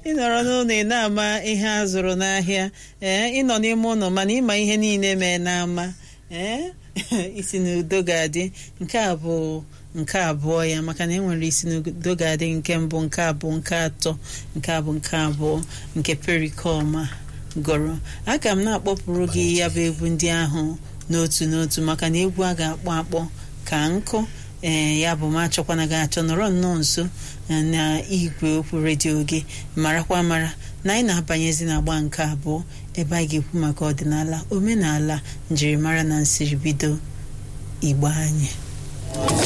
ịnọrọ n'ụlọ ị na-ama ihe a zụrụ n'ahịa ee ịnọ n'ime ụlọ mana ịma ihe niile mee n'ama ee isi n'udo ga-adị nke a bụ nke abụọ ya maka na enwere isi n'udo ga-adị nke mbụ nke abụọ nke atọ nke abụ nke abụọ nke perikoma gụrụ aga m na-akpọpụrụ gị ya bụ egwu ndị ahụ n'otu n'otu maka na egwu a ga-akpọ akpọ ka nkụ ee ya bụ ma achọkwana gị achọ nọrọ nnọọ nso na igwe okwu redio gị marakwa mara na anyị na-abanyezi n'agba nke abụọ ebe anyị ga-ekwu maka ọdịnala omenala njirimara na nsiribido igbo anyị